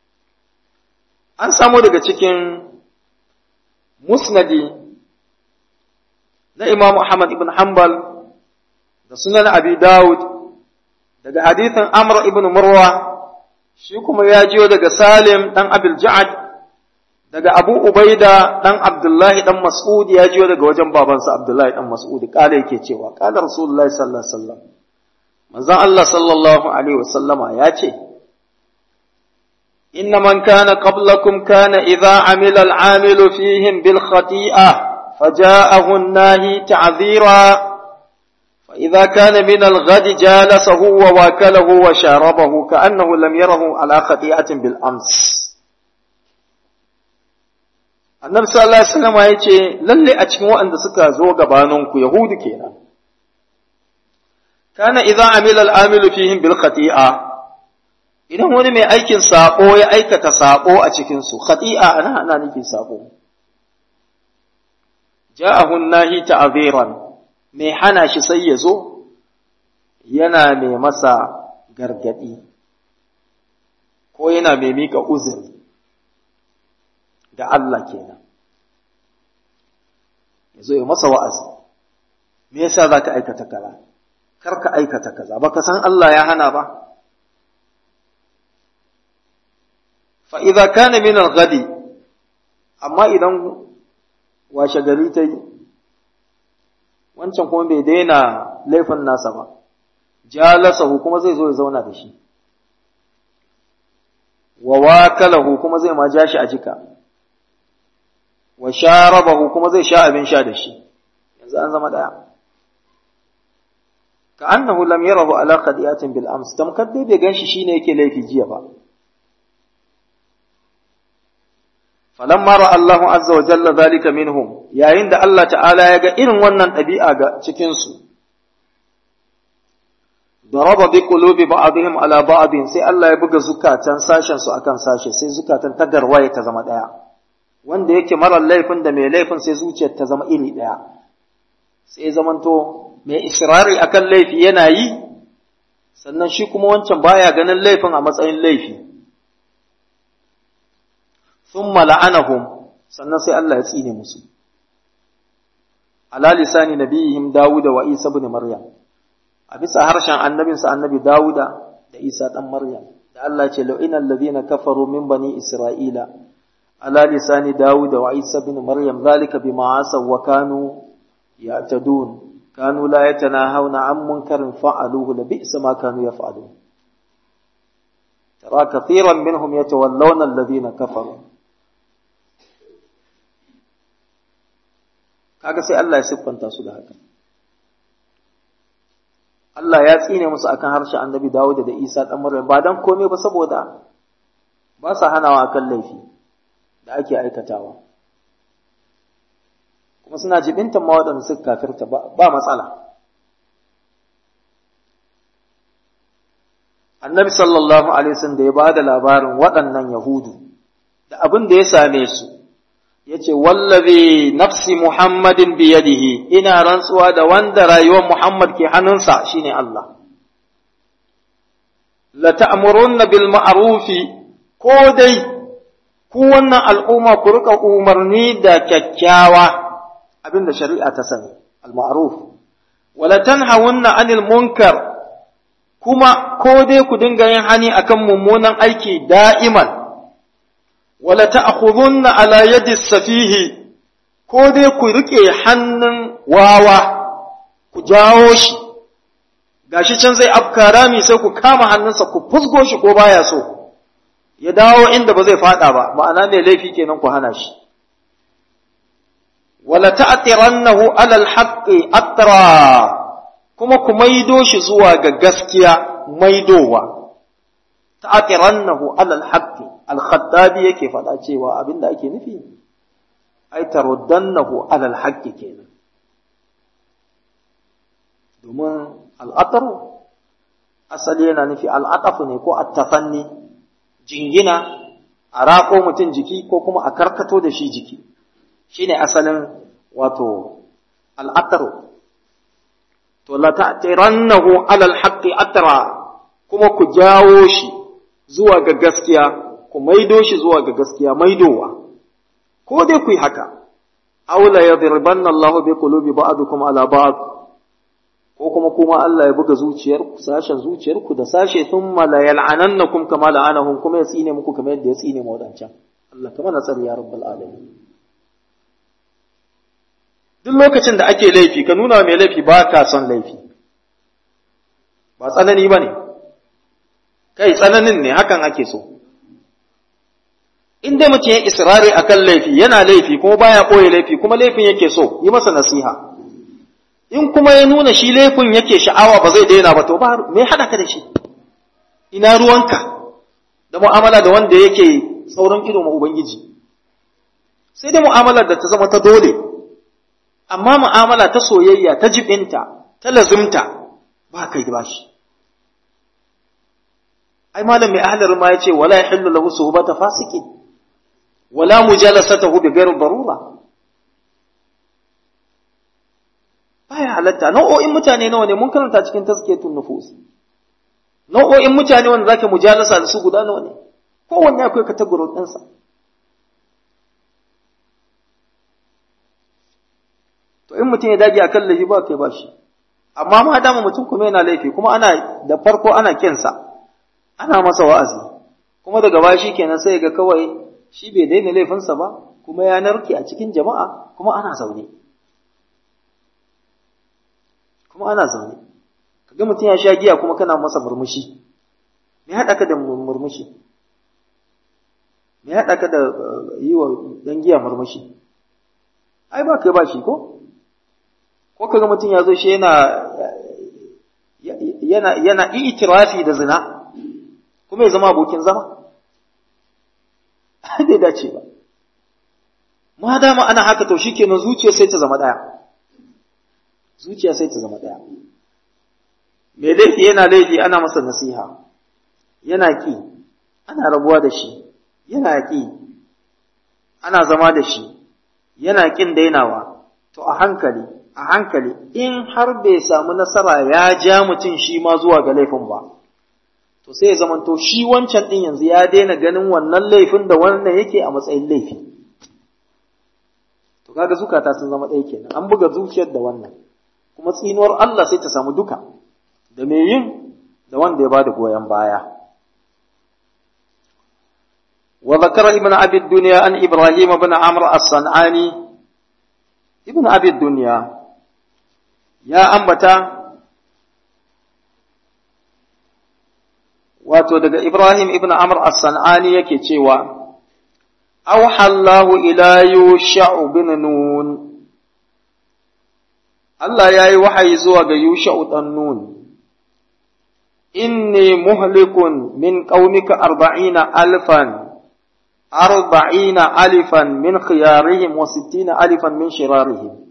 A: an samu daga cikin musnadi na Imam Ahmad ibn Hanbal da sunan Abi Dawud daga hadithin Amr ibn Murwa shi kuma ya jiyo daga Salim dan Abil Ja'ad daga Abu Ubaida dan Abdullahi dan Mas'ud ya jiyo daga wajen babansa Abdullahi dan Mas'ud kala yake cewa kala Rasulullahi sallallahu alaihi wasallam manzon Allah sallallahu alaihi wasallama ya ce إن من كان قبلكم كان إذا عمل العامل فيهم بالخطيئة فجاءه الناهي تعذيرا فإذا كان من الغد جالسه وواكله وشاربه كأنه لم يره على خطيئة بالأمس annabi sallallahu alaihi wasallam ya ce lalle a cikin waɗanda suka zo gabaninku yahudu kenan kana idza amila al-amilu fihim bil khati'a idan wani mai aikin sako ya aikata sako a cikin su khati'a ana ana nufin sako ja'ahu nahi ta'ziran mai hana shi sai ya zo yana mai masa gargadi ko yana mai mika uzuri da Allah kenan ya zo ya masa wa'azi me yasa za ka aikata kaza kar ka aikata kaza ba ka san Allah ya hana ba fa'iza kana min al-gadi amma idan washe gari ta yi wancan kuma bai daina laifin nasa ba jalasahu kuma zai zo ya zauna da shi wa wakalahu kuma zai ma ja shi a jika wa sharabahu kuma zai sha abin sha da shi yanzu an zama daya ka annahu lam yarahu ala qadiyatin bil ams tamkar dai bai ganshi shine yake laifi jiya ba falamma ra Allahu azza wa jalla zalika minhum yayin da Allah ta'ala ya ga irin wannan ɗabi'a ga cikin su daraba bi qulubi ba'dihim ala ba'din sai Allah ya buga zukatan sashen su akan sashe sai zukatan ta garwaye ta zama daya wanda yake marar laifin da mai laifin sai zuciyar ta zama iri ɗaya sai zamanto mai israri akan laifi yana yi sannan shi kuma wancan baya ganin laifin a matsayin laifi thumma la'anahum sannan sai Allah ya tsine musu ala lisani nabiyihim Dawuda wa Isa ibn Maryam a bisa harshen annabinsa annabi Dawuda da Isa dan Maryam da Allah ya ce la'ina alladhina kafaru min bani Isra'ila على لسان داود وعيسى بن مريم ذلك بما عصوا وكانوا يعتدون كانوا لا يتناهون عن منكر فعلوه لبئس ما كانوا يفعلون ترى كثيرا منهم يتولون الذين كفروا kaga sai Allah ya siffanta su da haka Allah ya tsine musu akan harshen Annabi Dawud da Isa dan Maryam ba dan komai ba saboda ba sa hanawa akan laifi da ake aikatawa kuma suna jibintan ma waɗanda suka kafirta ba matsala annabi sallallahu alaihi wasallam da ya ba da labarin waɗannan yahudu da abin da ya same su ya ce wallazi nafsi muhammadin biyadihi ina rantsuwa da wanda rayuwar muhammad ke hannunsa shine Allah la ta'murunna bil ma'rufi ko dai ku wannan al'umma ku rika umarni da kyakkyawa abinda shari'a ta sani al-ma'ruf wala tanhawunna 'anil munkar kuma ko dai ku dinga yin hani akan mummunan aiki da'iman wala ta'khudhunna 'ala yadi safihi ko dai ku rike hannun wawa ku jawo shi gashi can zai afka rami sai ku kama hannunsa ku fusgo shi ko baya so ya dawo inda ba zai fada ba ma'ana mai laifi kenan ku hana shi wala ta'tirannahu alal haqqi atra kuma ku maido shi zuwa ga gaskiya maidowa ta'tirannahu alal haqqi al-khattabi yake fada cewa abinda ake nufi ai taruddannahu alal haqqi kenan domin al'atar asali yana nufi al'atafu ne ko at-tafanni jingina a raƙo mutum jiki ko kuma a karkato da shi jiki shine asalin wato al'atar to la ta'tirannahu alal haqqi atra kuma ku jawo shi zuwa ga gaskiya ku maido shi zuwa ga gaskiya maidowa ko dai ku yi haka aula yadribanna Allah bi qulubi ba'dikum ala ba'd ko kuma kuma Allah ya buga zuciyar ku sashen zuciyar ku da sashe thumma la yal'anannakum kama la'anahum kuma ya tsine muku kamar yadda ya tsine mu wadancan Allah kamar na tsari ya rabbal alamin duk lokacin da ake laifi ka nuna mai laifi ba ka son laifi ba tsanani ba ne kai tsananin ne hakan ake so in dai mutum ya israri akan laifi yana laifi kuma baya ɓoye laifi kuma laifin yake so yi masa nasiha in kuma ya nuna shi laifin yake sha'awa ba zai daina ba to ba me haɗa ka da shi ina ruwanka da mu'amala da wanda yake sauran ido ma ubangiji sai dai mu'amalar da ta zama ta dole amma mu'amala ta soyayya ta jibinta ta lazimta ba kai ba shi ai malam mai ahlar ma yace wala yahillu lahu suhbata fasiqin wala mujalasatahu bi ghairi darura baya halatta nau'o'in mutane nawa ne mun karanta cikin tazkiyatun nufus nau'o'in mutane wanda zaka mujalasa da su guda nawa ne kowanne akwai category ɗinsa to in mutum ya dage akan laifi ba kai ba shi amma ma dama mutum kuma yana laifi kuma ana da farko ana kinsa ana masa wa'azi kuma daga baya shi kenan sai ga kawai shi bai daina laifinsa ba kuma ya narke a cikin jama'a kuma ana zaune kuma ana zaune kaga mutum ya sha giya kuma kana masa murmushi me haɗa ka da murmushi me haɗa ka da yi wa ɗan giya murmushi ai ba kai ba shi ko ko kaga mutum ya zo shi yana yana yana itirafi da zina kuma ya zama abokin zama bai dace ba ma dama ana haka to shikenan zuciya sai ta zama daya zuciya sai ta zama daya mai laifi yana laifi ana masa nasiha yana ki ana rabuwa da shi yana ki ana zama da shi yana kin dainawa to a hankali a hankali in har bai samu nasara ya ja mutum shi ma zuwa ga laifin ba to sai ya zamanto shi wancan din yanzu ya daina ganin wannan laifin da wannan yake a matsayin laifi to kaga zukata sun zama ɗaya kenan an buga zuciyar da wannan kuma tsinuwar Allah sai ta samu duka da mai yin da wanda ya bada goyon baya وذكر ابن أبي الدنيا أن إبراهيم بن عمرو الصنعاني ابن أبي الدنيا يا أنبتا wato daga Ibrahim ibn Amr as-San'ani yake cewa auha Allahu ila Yusha'u bin Nun Allah yayi wahayi zuwa ga Yusha'u dan Nun inni muhlikun min qaumika arba'ina alfan arba'ina alifan min khiyarihim wa sittina alifan min shirarihim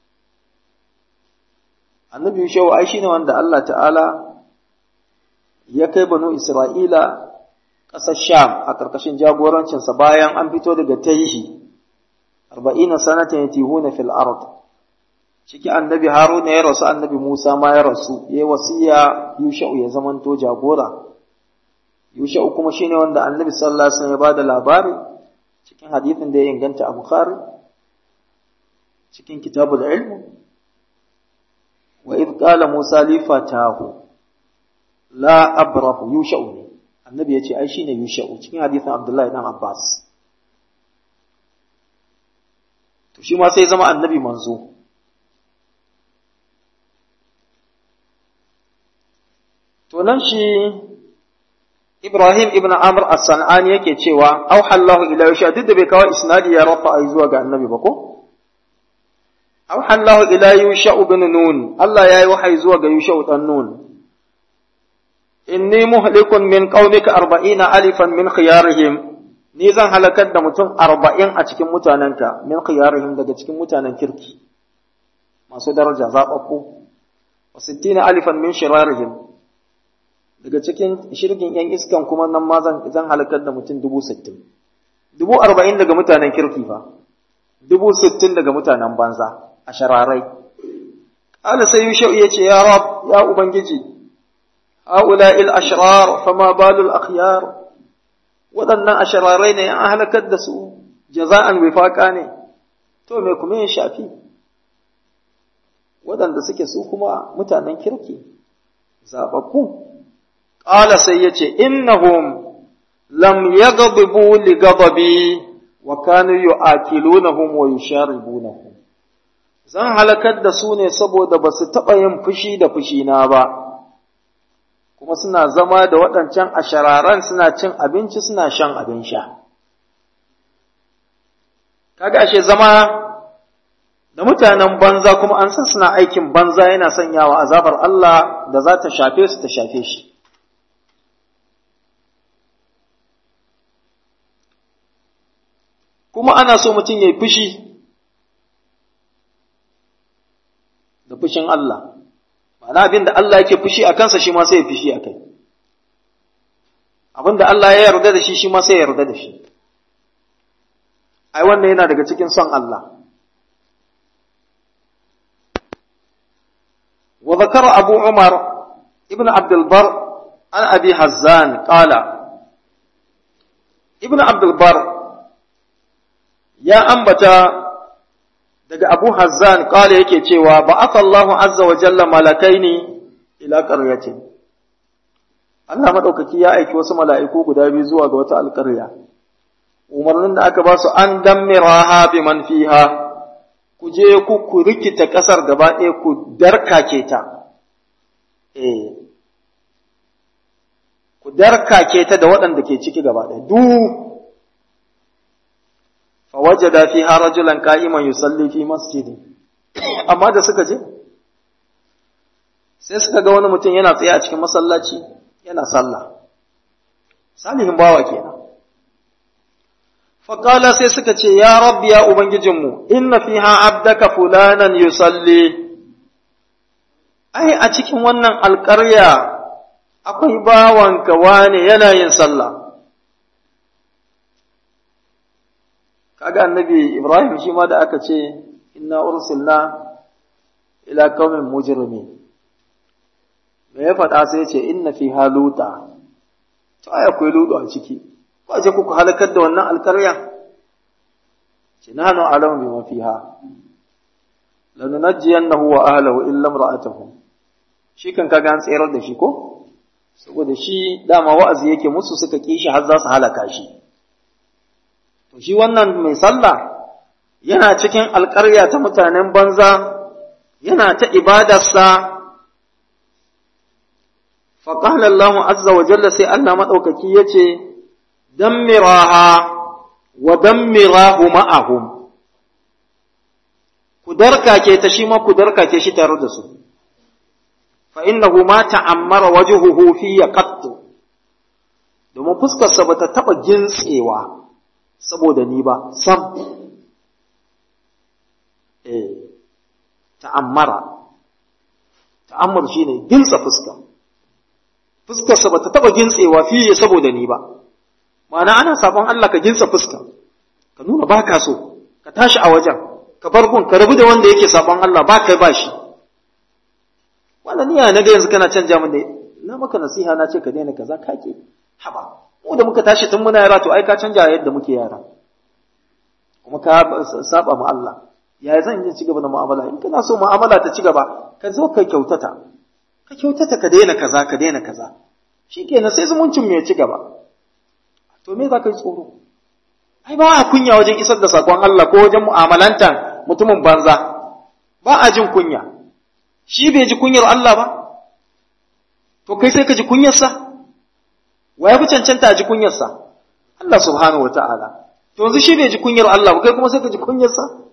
A: annabi Yusha'u ai shine wanda Allah ta'ala ya kai banu Isra'ila ƙasar Sham a ƙarƙashin jagorancinsa bayan an fito daga Taihi, arba'ina sanatan ya tihuna fil ard. Ciki annabi Haruna ya rasu, annabi Musa ma ya rasu, ya wasiya Yusha'u ya zamanto jagora. Yusha'u kuma shine wanda annabi sallallahu alaihi wasallam ya bada labari cikin hadithin da ya inganta a Bukhari, cikin kitabul ilm. Wa idh qala Musa li fatahu la abrahu yusha'u ne annabi ya ce ai shine yusha'u cikin hadisin abdullahi dan abbas to shi ma sai zama annabi manzo to nan shi ibrahim ibn amr as-san'ani yake cewa auha Allahu ila yusha duk da bai kawo isnadi ya rafa ai zuwa ga annabi ba ko auha Allahu ila yusha ibn nun Allah yayi wahayi zuwa ga yusha dan nun inni muhlikun min qaumika arba'ina alifan min khiyarihim ni zan halakar da mutum arba'in a cikin mutanenka min khiyarihim daga cikin mutanen kirki masu daraja zaɓaɓɓu wa sittina alifan min shirarihim daga cikin shirgin yan iskan kuma nan ma zan zan halakar da mutum dubu sittin dubu arba'in daga mutanen kirki fa dubu sittin daga mutanen banza a shararai ƙala sai yushau ya ce ya rab ya ubangiji هؤلاء الأشرار فما بال الأخيار waɗannan ashararai ne an halakar da su jaza'an wifaka ne to me kuma ya shafi waɗanda suke su kuma mutanen kirki zaɓaɓɓu ƙala sai ya ce innahum lam yaghdibu li ghadabi wa kanu yu'akilunahum wa yusharibunahum zan halakar da su ne saboda ba su taɓa yin fushi da fushina ba kuma suna zama da waɗancan ashararan suna cin abinci suna shan abin sha kaga ashe zama da mutanen banza kuma an san suna aikin banza yana sanyawa azabar Allah da za ta shafe su ta shafe shi kuma ana so mutum ya yi fushi da fushin Allah ma'ana abin da Allah yake fushi a kansa shi ma sai ya fushi a kai abin da Allah ya yarda da shi shi ma sai ya yarda da shi ai wannan yana daga cikin son Allah wa zakara abu umar ibn abdul bar an abi hazzan qala ibn abdul bar ya ambata daga Abu Hazzan kala yake cewa ba Allahu azza wa jalla malakaini ila qaryatin Allah madaukaki ya aiki wasu mala'iku guda biyu zuwa ga wata alƙarya umarnin da aka ba su an dammiraha biman fiha ku je ku ku rikita ƙasar gaba ɗaya ku darkake ta eh ku darkake ta da waɗanda ke ciki gaba ɗaya duk fawajada fiha rajulan qa'iman yusalli fi masjidi amma da suka je sai suka ga wani mutum yana tsaye a cikin masallaci yana sallah salihin bawa kenan faqala sai suka ce ya rabbi ya ubangijinmu inna fiha abdaka fulanan yusalli ai a cikin wannan alƙarya akwai bawanka wane yana yin sallah kaga annabi Ibrahim shi ma da aka ce inna ursilna ila qaumin mujrimin me ya faɗa sai ya ce inna fi haluta to ai akwai ludu a ciki ko aje kuku halakar da wannan alƙarya ce nanu alamu bima fiha lanunajjiyannahu wa ahlihi illa imra'atuhu shi kan kaga an tsayar da shi ko saboda shi dama wa'azi yake musu suka kishi har za su halaka shi to shi wannan mai sallah yana cikin alƙarya ta mutanen banza yana ta ibadarsa faƙalar Allah azza wa jalla sai Allah maɗaukaki ya ce, Dammiraha wa dammirahu ma'ahum, ku darkake ta shi ma ku darkake shi tare da su, fa innahu ma ta'ammara wajuhuhu fi ya qattu domin fuskarsa ba ta taɓa gintsewa saboda ni ba, sam. Eh, ta'ammara, ta'ammar shi ne gintsa fuska. fuskarsa ba ta taɓa gintsewa fiye saboda ni ba, ma'ana ana sabon Allah ka gintsa fuska, ka nuna ba ka so, ka tashi a wajen, ka bar gun, ka rabu da wanda yake sabon Allah ba kai ba shi. Wannan niyya na ga yanzu kana canja min da na maka nasiha na ce ka daina kaza ka ke, haba, mu da muka tashi tun muna yara to ai ka canja yadda muke yara. Kuma ka saba ma Allah, yaya zan yi ci gaba da mu'amala, in kana so mu'amala ta ci gaba, ka zo ka kyautata, ka kyautata ka daina kaza ka daina kaza shi kenan sai zumuncin mai ci gaba to me za ka yi tsoro ai ba a kunya wajen isar da sakon Allah ko wajen mu'amalantan mutumin banza ba a jin kunya shi bai ji kunyar Allah ba to kai sai ka ji kunyarsa wa ya fi cancanta a ji kunyarsa Allah subhanahu wa ta'ala to yanzu shi bai ji kunyar Allah ba kai kuma sai ka ji kunyarsa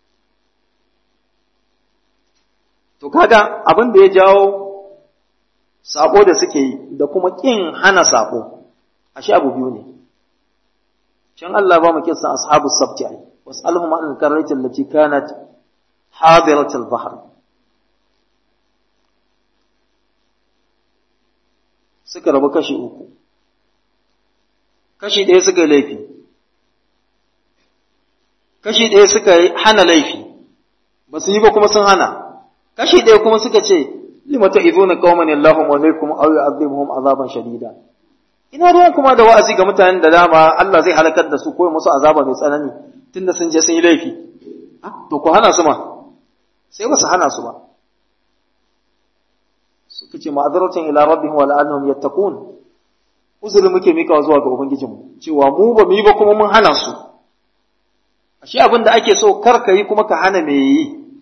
A: to kaga abin da ya jawo sabo da suke yi da kuma ƙin hana sabo ashe abu biyu ne can Allah ba mu kissa ashabus sabti ai was'alhum an al-qarrati allati kanat hadirat al-bahr suka rabu kashi uku kashi ɗaya suka yi laifi kashi ɗaya suka hana laifi ba su yi ba kuma sun hana kashi ɗaya kuma suka ce lima ta'izuna qauman Allahu alaikum aw yu'adhibuhum azaban shadida ina ruwan kuma da wa'azi ga mutanen da dama Allah zai halakar da su ko musu azaba mai tsanani tunda sun je sun yi laifi to ku hana su ma sai ba su hana su ba suka ce ma'azaratan ila rabbihim wa la'annahum yattaqun uzuri muke mika zuwa ga ubangijinmu cewa mu ba mu yi ba kuma mun hana su ashe abin da ake so kar ka yi kuma ka hana me yi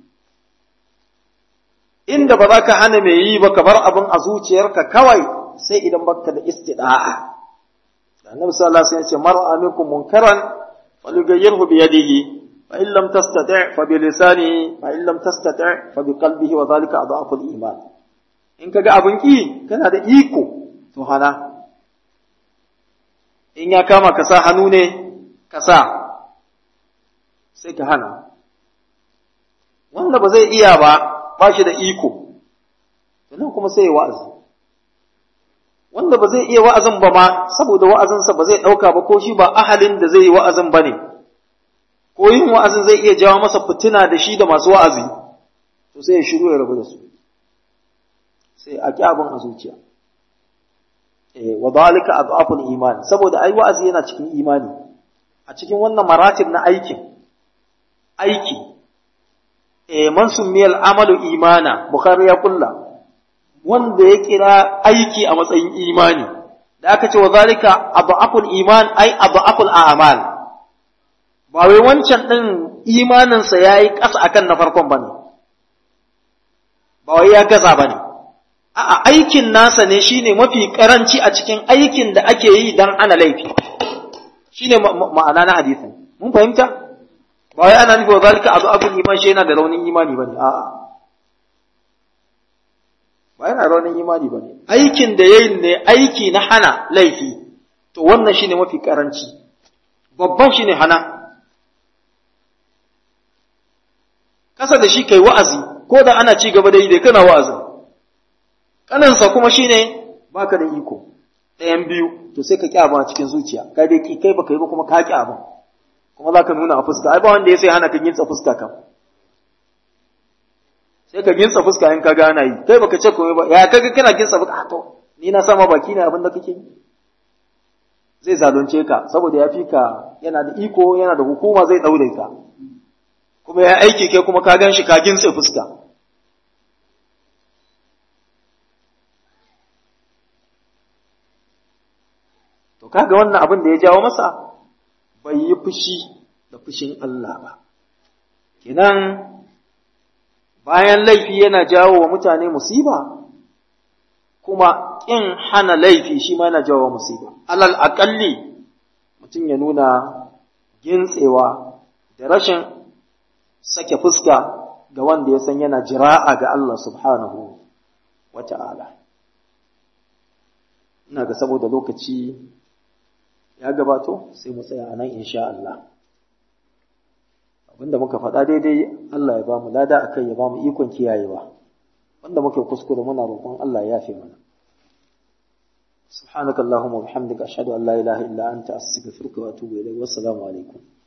A: inda ba za ka hana me yi ba ka bar abin a zuciyarka kawai sai idan baka da istida'a annabi sallallahu alaihi wasallam ya ce mar'a minkum munkaran falyughayyirhu bi yadihi fa in lam tastati' fa bi lisanihi fa in lam tastati' fa bi qalbihi wa dhalika adhafu al-iman in kaga abin ki kana da iko to hana in ya kama ka sa hannu ne ka sa sai ka hana wanda ba zai iya ba ba shi da iko nan kuma sai ya wa'azi wanda ba zai iya wa'azin ba ma saboda wa'azinsa ba zai ɗauka ba ko shi ba ahalin da zai yi wa'azin ba ne ko yin wa'azin zai iya jawo masa fitina da shi da masu wa'azi to sai ya shiru ya rabu da su sai a abin a zuciya eh wa dalika adhaful iman saboda ai wa'azi yana cikin imani a cikin wannan maratib na aikin aiki eh man summiyal amalu imana bukhari ya kulla wanda ya kira aiki a matsayin imani da aka ce wa zalika adhaful iman ai adhaful a'mal ba wai wancan din imaninsa yayi ƙasa akan na farkon bane ba wai ya gaza bane a'a aikin nasa ne shine mafi karanci a cikin aikin da ake yi dan ana laifi shine ma'ana na hadisin mun fahimta ba wai ana nufi wa zalika abu abul iman shi yana da raunin imani bane a'a ba yana raunin imani bane aikin da yayin ne aiki na hana laifi to wannan shine mafi karanci babban shine hana kasa da shi kai wa'azi ko da ana ci gaba da yi dai kana wa'azin kanansa kuma shine baka da iko ɗayan biyu to sai ka kyaba cikin zuciya kai dai kai baka yi ba kuma ka kyaba kuma zaka nuna a fuska ai ba wanda ya sai hana ka gintsa fuska kam sai ka gintsa fuska in ka ga ana yi kai baka ce komai ba ya kaga kana gintsa fuska to ni na sama baki ne abin da kake yi zai zalunce ka saboda ya fi ka yana da iko yana da hukuma zai daure ka kuma ya aiki kai kuma ka gan shi ka gintsa fuska To kaga wannan abin da ya jawo masa bai yi fushi da fushin Allah ba. Kenan bayan laifi yana jawo wa mutane musiba, kuma ƙin hana laifi shi ma yana jawo wa musiba. Alal aƙalli mutum ya nuna gintsewa da rashin sake fuska ga wanda ya san yana jira'a ga Allah subhanahu wa ta'ala. Ina ga saboda lokaci ya gabato sai mu tsaya a nan insha Allah abinda muka faɗa daidai Allah ya ba mu lada akai ya ba mu ikon kiyayewa wanda muke kuskure muna roƙon Allah ya yafe mana سبحانك اللهم وبحمدك أشهد أن لا إله إلا أنت أستغفرك وأتوب إليك والسلام عليكم